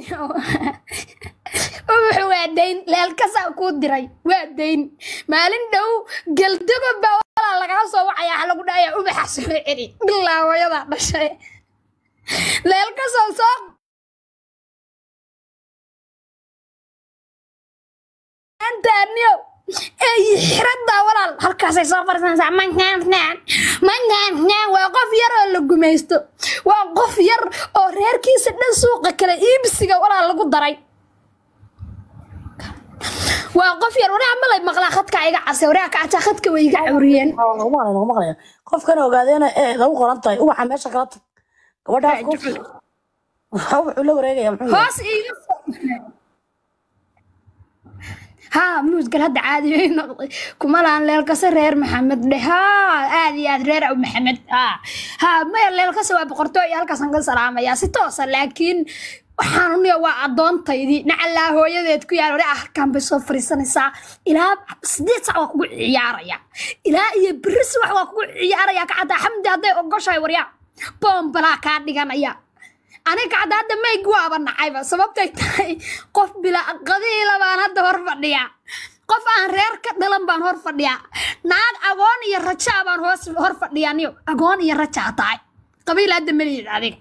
wuxuu waa dayn leelkasaa kuu diray waa dayn maalin dhow geldogo baa walaa lagaa soo wacaya waxa lagu dhahaya ubaxa soo celi bilaa hooyadaa dhashay leelkasoo soo antaaniyo ey xiradaa walaal halkaasay soo farsanaysaa mangaangnaan mangaangnaan waa qof yar oo la gumaysto waa qof yar oo reerkiisa dhan suuqa kale iibsiga walaal lagu daray waa qof yar waraa malay maqlaa khadka iga casay waraa kacata khadka way iga curiyeen lagu maqlay lagu maqlaya qofkan ogaadeena ee lagu qoran tahay ubaxa meesha kala tag gabadhaas qof waxa wuxuu la wareegaya muxuu yahay hoos iiga soo haa muusgal hadda caadi bay noqday kumalaan leelkase reer maxamed dhe haa aad iyo aad reer aw maxamed haa haa maya leelkase waa boqortooy iyo halkaasaan ka salaamayaa si toosa laakiin waxaan uniya waa addoontaydii nacalaa hooyadeed ku yaal wari ah halkaan bay soo fariisanaysaa ilaa sideed sac waa kugu ciyaaraya ilaa iyo beri subax waa kugu ciyaaraya kacadda xamdi hadday ogoshahay waryaa boombalaa kaa dhiganaya aniga hadda hadda mayg waaba nacayba sababtay tahay qof bilaa qadiila baan hadda hor fadhiyaa qof aan reer ka dhalan baan hor fadhiyaa naag agoon iyo rajaa baan hoos hor fadhiyaa niyo agoon iyo rajaa tahay qabiil hadda maliyid adiga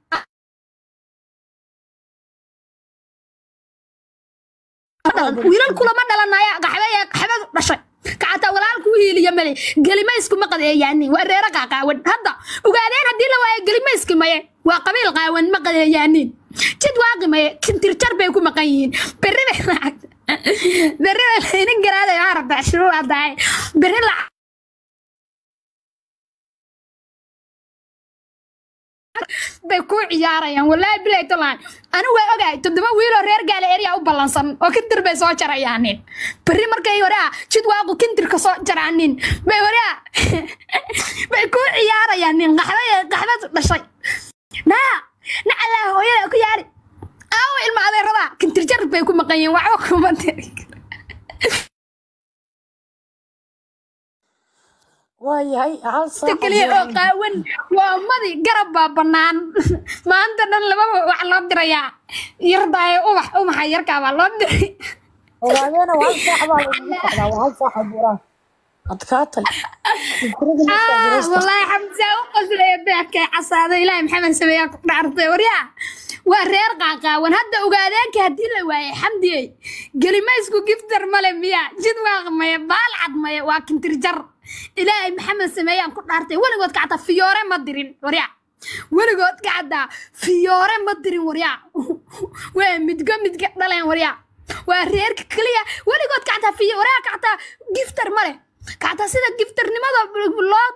wiilal kulama dhalanaya qaxbaya qaxbadu dhashay kacata walaalku hiiliya male gelimaysku ma qadeeyaanin waa reero qaaqaawan hadda ogaadeen haddii la waayo gelimayski maye waa qabiil qaawan ma qadeeyaanin jid waaqi maye kintirjar bay ku maqan yihiin berri bay lacagta berri bay laynin garaaday maa rabtaa shiruu haddahay berri lacag bay ku ciyaarayaan wallaahi bilay tolaan anigu waa ogahay toddoba wiiloo reer gaala erya u ballansan oo kintir bay soo jarayaanin berri markay horaa jid waaqu kintirka soo jaraanin bay horaa bay ku ciyaarayaanin qaxbay qaxbad dhashay naa nacalaa hooyada ku yaari aawo ilma adeerada kintir jar bay ku maqan yihiin waxba kuma tiri waayahay hal ta saac keliya oo qaawan waa madi garab baa bannaan maanta dhan lababa wax loo dirayaa yardaayo ubax ubaxa yarkaa baa loo diray ogaadeena waa hal saac baa lagu socdaa waa hal saac buuraan adkaatay fikradii markaa Ah, jiraysta wallaahi xamsa u qoslaya beerkay casaado ilaahay maxamed sameeyaa ku dhaartay waryaa waa reer qaaqaawan hadda ogaadeenka haddii la waayay xamdiyey gelimaysku giftar male miya jid waaq maya baalcad maya waa kintirjar ilaahay maxamed sameeyaan ku dhaartay weligood kacata fiyoore ma dirin waryaa weligood kacata fiyoore ma dirin waryaa waa midgo midga dhaleen waryaa waa reerka keliya weligood kacata fiyooreha kacata giftar male kacata sida giftarnimada loo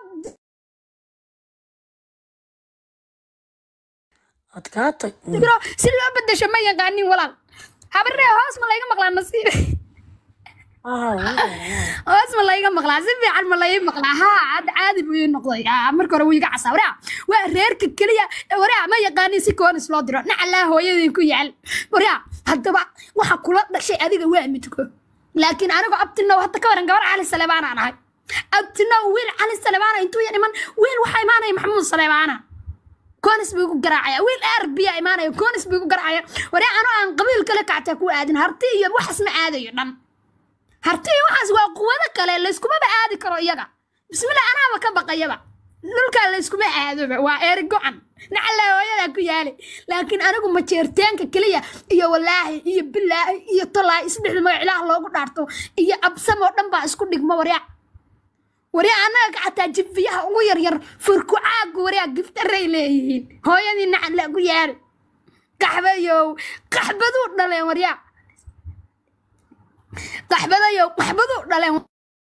adkaatay diro si loo bedesho ma yaqaanin walaal habaree hoos ma layga maqlaa nasiib ah hoos ma layga maqlaa si fiican ma layga maqlaa haa hadda caadi buu ii noqday Ah, marka hore wuu iga casaa waraa waa reerka keliya waraa ma yaqaanin si koonis loo diro nacalaa hooyadii ku yaal waraa haddaba waxa kula dhashay adiga waa midko laakiin anigu abtinow hadda ka waran gabar cali saleebaanaan ahay abtinow wiil cali saleebaana intuu ya dhiman wiil waxaa imaanaya maxamuud saleebaana koonis buu igu garaacaya wiil arbiya imaanaya koonis buu igu garaacaya waree anoo aan qabiil kale kactaa ku aadin harti iyo waxaas ma aadayo dhan harti iyo waxaas waa quwado kale layskumaba aadi karo iyaga bismillah anaaba ka baqayaba dhulkaa layskuma aadoba waa eeri go-an nacalaa hooyadaa ku yaali laakiin anigu majeerteenka keliya iyo walaahi iyo bilaahi iyo tolaahi isdhexda magac ilaah loogu dhaarto iyo absamoo dhan baa isku dhigma waryaa waryaa annaga xataa jifiyaha ugu yaryar furkucaagu waryaa giftaray leeyihiin hooyadii nacala ku yaali qaxbayow qaxbaduu dhaleen waryaa qaxbadayow qaxbaduu dhaleen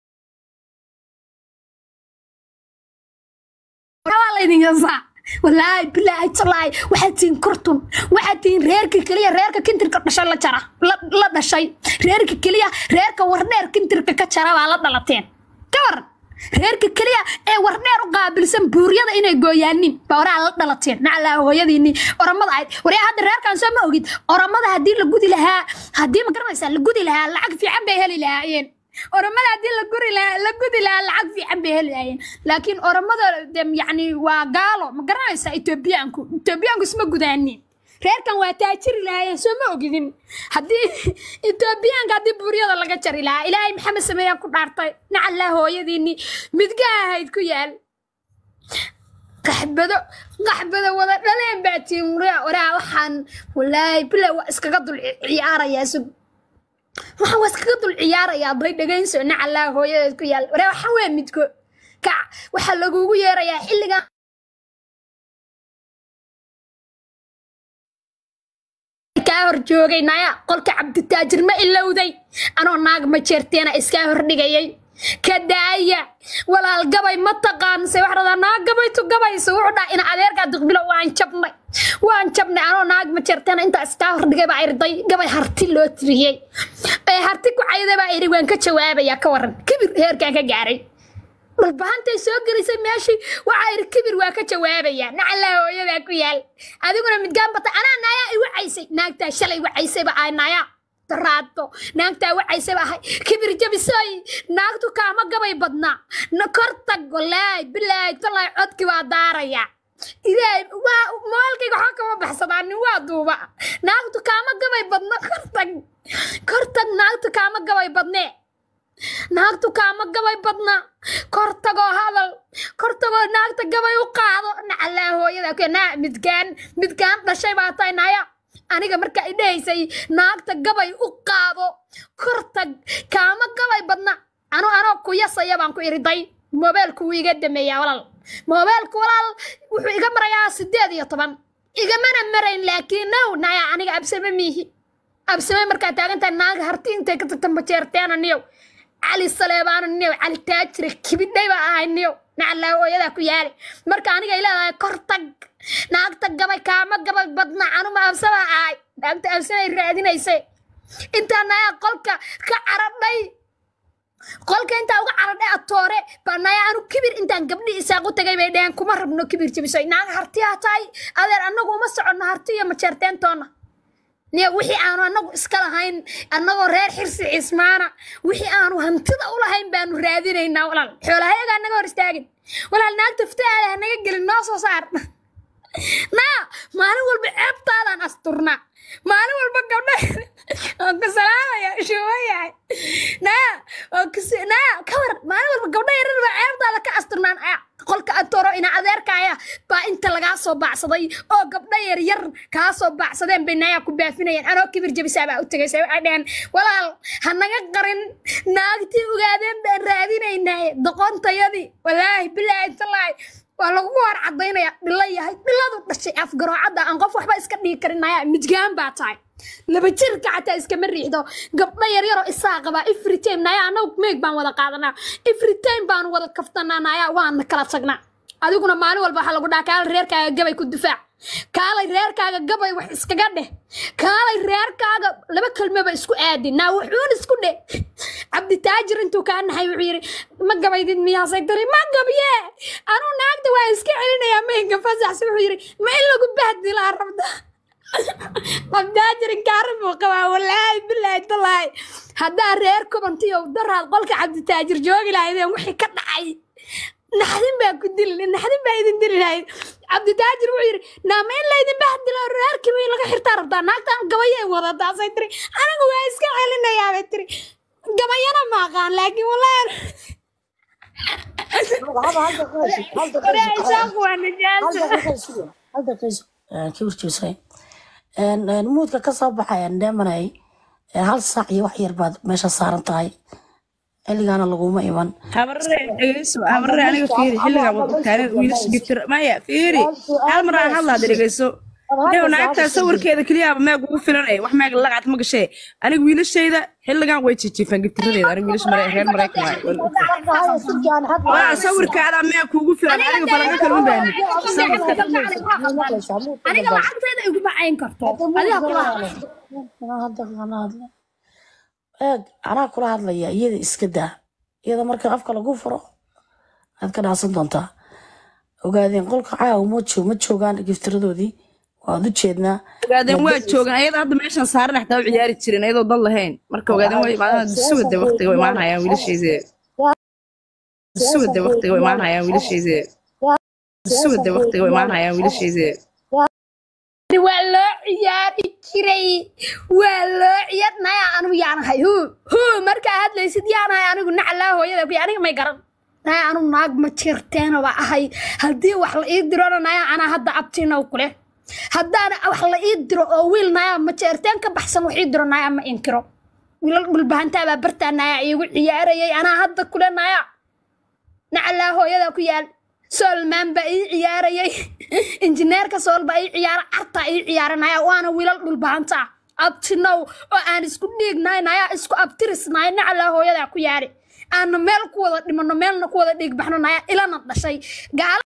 waa laydin yasaa walaahi bilaahi talaahi waxaad tihiin kurtun waxaad tihiin reerka keliya reerka kintirka dhashay la jara la la dhashay reerka keliya reerka wardheer kintirka ka jara baa la dhalateen ka waran reerka keliya ee wardheer u qaabilsan buuryada inay gooyaanin baa waraa la dhalateen naclaa hooyadiini oramada ahayd waryaa hadda reerkan soo ma ogid oramada haddii la gudi lahaa haddii ma garanaysaa la gudi lahaa lacag fiican bay heli lahaayeen oramada haddii la guri lahaa la gudi lahaa lacag fiican bay heli lahaayeen laakiin oramada de yacni waa gaalo ma garanaysaa etoobiyaanku etoobiyaanku isma gudaanin reerkan waa taajiri lahaayeen soo ma ogidin haddii etoobiyaanka haddii buuryada laga jari lahaa ilaahay maxamed sameeyaan ku dhaartay nacallaa hooyadiinii midga ahayd ku yaal qaxbado qaxbado wada dhaleen baa tiin waraa waraa waxaan walaahi bila waa iskaga dul ciyaarayaa sug waxaan waa iskaga dul ciyaarayaa bay dhagaynso nacallaa hooyadeed ku yaal waraa waxaan waa midko kac waxaa lagugu yeerayaa xilligan kaa hor joogay naya qolka cabditaajir ma ilowday anoo naag ma jeerteena iskaa hordhigayay ka daaya walaal gabay ma taqaanse wax dhadaa naag gabaytu gabayso wuxuu dhaha ina adeerkaa duqbilo waan jabnay waan jabnay anoo naag ma jeerteena intaa iskaa hordhigay baa irday gabay harti loo tiriyey ee harti ku cayday baa iri waan ka jawaabayaa ka waran kibir heerkaan ka gaaray dhulbahantay soo gelisay meeshii waxaa iri kibir waa ka jawaabayaa nacallaa hooyadaa ku yaal adiguna midgaan bata anaa naayaa i wacaysay naagtaa shalay wacaysayba ahay naayaa daraato naagtaa wacaysayba ahay kibir jabisoy naagtu kaama gabay badnaa na kor tag walaay bilaay talaay codki waa daaraya ilaahay waa moolkayga waxaa kama baxsadaa nin waa duuba naagtu kaama gabay badna kor tag kor tag naagtu kaama gabay badnee naagtu kaama gabay badna kor tagoo hadal kor tagoo naagta gabay u qaado nacallaa hooyada ku naa midgaan midgaan dhashay baa tahay naya aniga marka i dhahaysay naagta gabay u qaado kor tag kaama gabay badna anu anoo ku yasaya baan ku iriday moobeelku wuu iga dameeyaa walaal moobeelku walaal wuxuu iga marayaa sideed iyo toban igamana marayn laakiin now naya aniga absame miihi absame markaa taagantahay naaga harti intay ka tagta majeerteena niyow cali saleebaana niyow cali taajire kibidhay baa ahay niyow nacallaa hooyadaa ku yaali marka aniga ay leedahay kor tag naagta gabay kaama gabay badna anuma absama ahay naagta absamay raadinaysay intaa nayaa qolka ka caradhay qolka intaa uga caradhay atoore baa naya anu kibir intaan gabdhi isaaqu tagay bay dheheen kuma rabno kibir jabisoy naaga hartiyaa tahay adeer annagu uma soconno harti iyo majeerteentoonna niyo wixii aanu annagu iska lahayn annagoo reer xirsi cismaana wixii aanu hantida u lahayn baanu raadinaynaa walaal xoolahayaga annaga hor istaagin walaal naagta fitaada hanaga gelin noo soo saar naa maalin walba ceebtaadaan asturnaa maalin walba gabdha oo ku salaamaya shuwayahay naa oo kus- naa ka war maalin walba gabdha yarar baa ceebtaada ka asturnaan aya qolka atoro ina adeerkaaya baa inta lagaa soo baacsaday oo gabdha yar yar kaa soo baacsadeen bay nayaa ku baafinayeen anoo kibir jabisaa baa u tegaysa waxay dheheen walaal ha naga qarin naagtii ogaadeen baan raadinaynaaye doqontayadii walaahi bilaahi talaahi waa lagu war cadaynaya dhilo yahay dhiladu dhashay afgaroocadda aan qof waxba iska dhigi karin naya midgaan baa tahay laba jirka xataa iskama riixdo gabdho yaryaroo isaa qabaa every time naya annagu meeg baan wada qaadanaa every time baanu wada kaftanaa naya waana kala tagnaa adiguna maalin walba waxaa lagu dhaha kaalay reerkaaga gabay ku difaac kaalay reerkaaga gabay wax iskaga dheh kaalay reerkaaga laba kelmoba isku aadin naa wuxuun isku dheh cabditaajir intuu kaa naxay wuxuu yidhi ma gabaydid miyaasay tiri ma gabye anuu naagta waa iska celinayaa mahinka fasaxsi wuxuu yidhi ma in lagu bahdilaa rabda cabditaajir inkaara buu qabaa walaahi bilaahi talaahi haddaa reer kubantiyo daraad qolka cabditaajir joogi lahaydeen wixii ka dhacay naxdin baa ku dili naxdin baa idin dili lahayd cabditaajir wuxuu yidhi naama in laydin bahdilo reerkiiba in laga xirtaa rabtaa naagtan gabayay wadataasay tiri anigu waa iska celinayaa bay tiri gabayana ma aqaan laakiin walaahi isaaqu waa najaasa muudka ka soo baxayaan dheemanay hal saac iyo wax yar baad meesha saaran tahay xilligaana laguma iman habarre dhegeyso habarre aniga fiiri xilligaa wad ogtaaneen wiilasha giftir maya fiiri hal mar aan hadlaada dhegeyso dhew naagtaa sawirkeeda keliyaaba meeg ugu filanay wax meeg laqacad ma gashee aniga wiilashayda xilligan way jijiifaan giftiradeeda aniga wiilasha mare reer maraykan waay waa sawirkaada meeg kuugu filan aniga falanka kalma baani aniga lacagteeda iguma cayn karto adiga kula eeg anaa kula hadlaya iyada iska daa iyada marka afka lagu furo aad ka dhaasan doontaa ogaadeen qolka caawa ma joog ma joogaan giftiradoodii waad u jeednaa ogaadeen waa joogan ayada hadda meeshan saaran xataa u ciyaari jirin ayadoo dal lahayn marka ogaadeen waa imaadaan suwada waqtiga way imaanayaan wiilasheeda suwada waqtiga way imaanayaan wiilasheeda suwada waqtiga way imaanayaan wiilasheeda jiray waa loo ciyaari jiray waa loo ciyaar naya anigu yaanahay hu hu markaa hadlaysid yaanahay anigu naclaa hooyada kuy aniga may garan naya anigu naag ma jirteena baa ahay haddii wax la ii dirona naya anaa hadda abtiinaw kule haddaana wax la ii diro oo wiil naya ma jeerteen ka baxsan wax ii diro naya ma inkiro wiilal dhulbahantaabaa bartaa naya iigu ciyaarayay anaa hadda kule naya nacalaa hooyada ku yaal soolmaan baa ii ciyaarayay injineerka sool baa ii ciyaara cartaa ii ciyaaranaya waana wiilal dhulbahanta abtinow oo aan isku dhiignahay naya isku abtirisnahay nacalaa hooyada ku yaari aanu meel ku wada dhimano meelna ku wada dhiig baxno naya ilana dhashay gaala